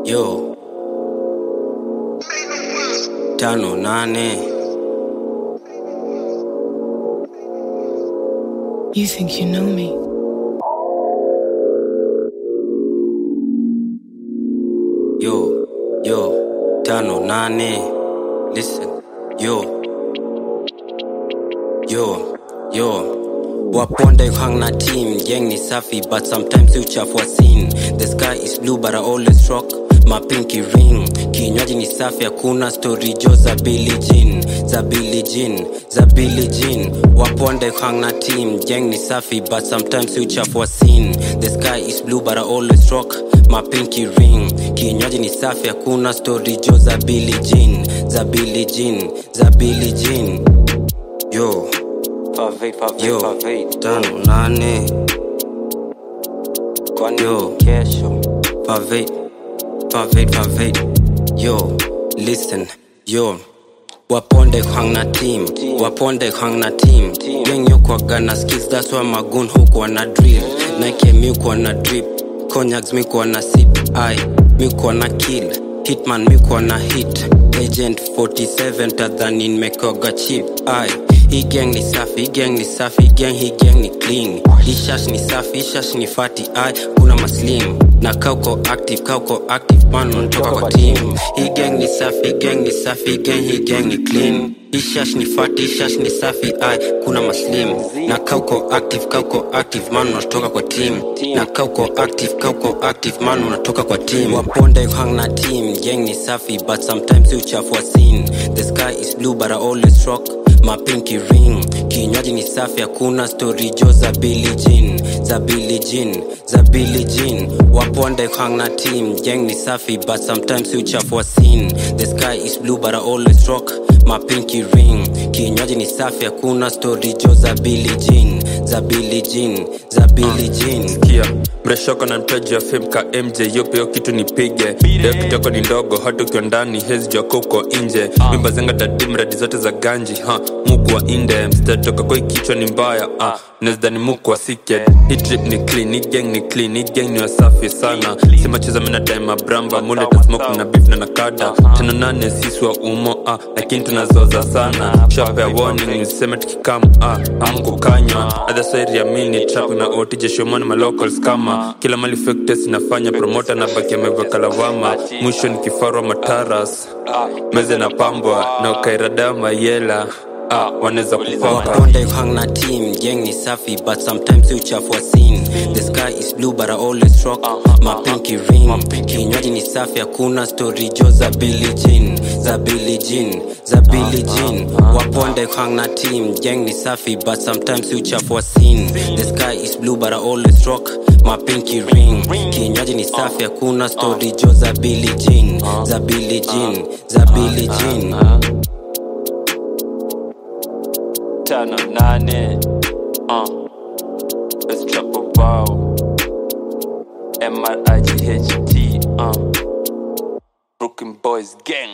yo tano nane You think you know me? yo yo tano nane listen yo yo yo waponde hang na team gang ni safi but sometimes uchafua scene the sky is blue but I always rock my pinky ring kinywaji ni safi hakuna story jo za Billie Jean za Billie Jean za Billie Jean waponde hang na team gang ni safi but sometimes uchafua scene the sky is blue but I always rock my pinky ring kinywaji ni safi hakuna story jo za Billie Jean za Billie Jean za Billie Jean yo Favate, favate, yo favate. tano nane Kwani Yo. kesho Pavate, pavate, pavate. Yo, listen, yo. Waponde hang na team, waponde hang na team. Gang yo kwa gana skills, that's why magoon huko na drill. Nike mi kwa na drip, cognacs mi kwa na sip, I mi kwa na kill. Hitman mi kwa na hit, agent 47 tadhani nimekoga chip, I hii gang ni safi, hii gang ni safi, hii gang hii gang ni clean. Hii shash ni safi, hii shash ni fati, I kuna maslim na kauko active, kauko active man unatoka kwa team. Hii gang ni safi, hii gang ni safi, hii gang hii gang ni clean. Hii shash ni fati, hii shash ni safi, I kuna maslim na kauko active, kauko active man unatoka kwa team. Na kauko active, kauko active man unatoka kwa team. Waponde hang na team, gang ni safi but sometimes uchafua scene. The sky is blue but I always rock my pinky ring kinywaji ni safi hakuna story jo za Billie Jean za Billie Jean za Billie Jean waponde hang na team gang ni safi but sometimes uchafua scene the sky is blue but I always rock my pinky ring kinywaji ni safi hakuna story jo za Billie Jean za Billie Jean za Billie Jean kia mreshoko na mtaji wa fame ka mj yopeo kitu nipige leo kitoko ni ndogo hata ukiwa ndani hezi jwako uko nje mimba zenga dadi mradi zote za ganji ha muku wa inde mstatoka kwa kichwa ni mbaya ah nezidani muku wa siked hii trip ni clean hii gang ni clean hii gang ni wasafi sana simacheza mina daima bramba mule tasmoke na beef na nakada tano nane sisi wa umo ah lakini tunazoza sana shapa ya warning niseme tukikam ah amkukanywa adhasairi ya mini trap na otije shomani malocals kama kila mali fake test inafanya promota na baki ameweka lawama mwisho ni kifarwa mataras meze na pambwa na ukairada mayela ah, wanaweza kupaka waponde hang na team gang ni safi but sometimes uchafua scene the sky is blue but I always rock my pinky ring kinywaji ni safi hakuna story jo za Billie Jean za Billie Jean za Billie Jean waponde hang na team gang ni safi but sometimes uchafua scene the sky is blue but I always rock my pinky ring kinywaji ni safi hakuna story jo za Billie Jean za Billie Jean za Billie Jean tano nane uh. Let's trap about M-R-I-G-H-T uh. Brooklyn Boys Gang